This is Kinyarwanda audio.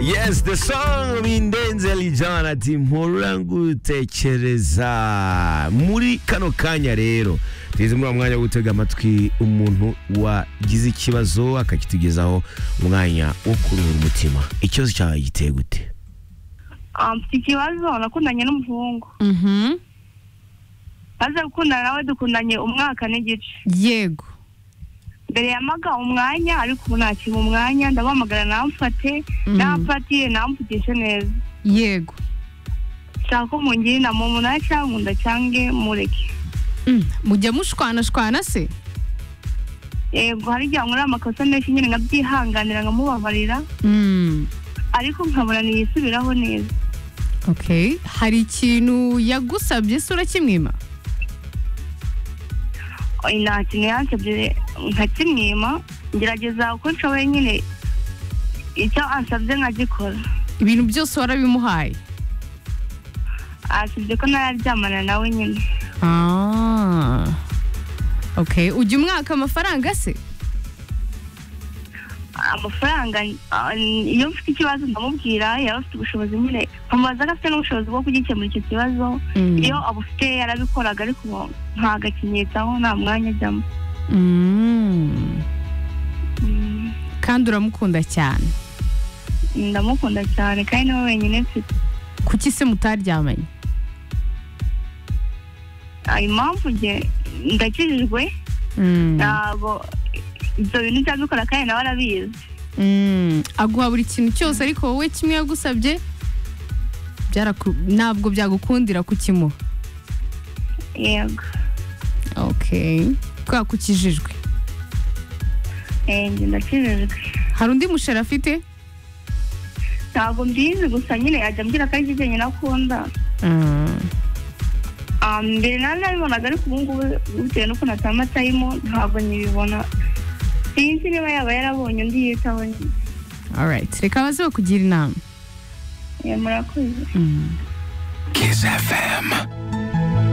Yes, the song bindenze Lijan ati mpora ngutekereza muri kano kanya rero tugeze muri uwo mwanya wo gutega amatwi umuntu wagize ikibazo akakitugezaho umwanya wo kuruhura umutima ikibazo cyawe giteye gute Ah, mfite ikibazo nakundanye n'umuhungu Mhm. maze gukundana nawe dukundanye umwaka n'igice yego mbere yamaga umwanya ariko ubu ntakiri mu mwanya ndamuhamagara namufate Mhm. namufatiye namuvugishe neza yego nshaka ko mungira inama umunani cyangwa nkunda cyange mureke Mm, mujya mushwanashwana se yego hari igihe nkora amakosa menshi nyine nkabyihanganira nkamubabarira Mm, ariko nkabona ntiyisubiraho neza okay hari ikintu yagusabye se urakimwima Oya, nta kintu yansabye nkakimwima ngerageza uko nshoboye nyine icyo ansabye nkagikora ibintu byose warabimuhaye asibye ko ntararyamana nawe nyine Ah. okay ujya umwaka amafaranga se amafaranga ah, iyo mfite ikibazo ndamubwira yaba afite ubushobozi nyine nkamubaza ko afite n'ubushobozi bwo kugikemura icyo kibazo Mm. iyo abufite yarabikoraga ariko ubu ntabwo akinyitaho nta mwanya ajyamo Mm. Mm, kandi uramukunda cyane ndamukunda cyane kandi niwe wenyine mfite kuki se mutaryamanye Ah, impamvu njye ndakijijwe Mm. ntabwo ibyo bintu byabikora kandi nawe arabizi Mm, aguha buri kintu cyose ariko wowe kimwe yagusabye byaraku- ntabwo byagukundira kukimuha yego okay kubera ko ukijijwe Eh, njye ndakijijwe hari undi musheri afite ntabwo mbizi gusa nyine ajya ambwira ko ari ibyo nyine akunda Mm, Ah, mbere nari nabibonaga ariko ubu ngubu bitewe n'ukuntu atama atayimo ntabwo nkibibona sinzi niba yaba yarabonye undi yitaho nyine alright reka baze bakugira inama Eh, murakoze Mm. Kiss FM.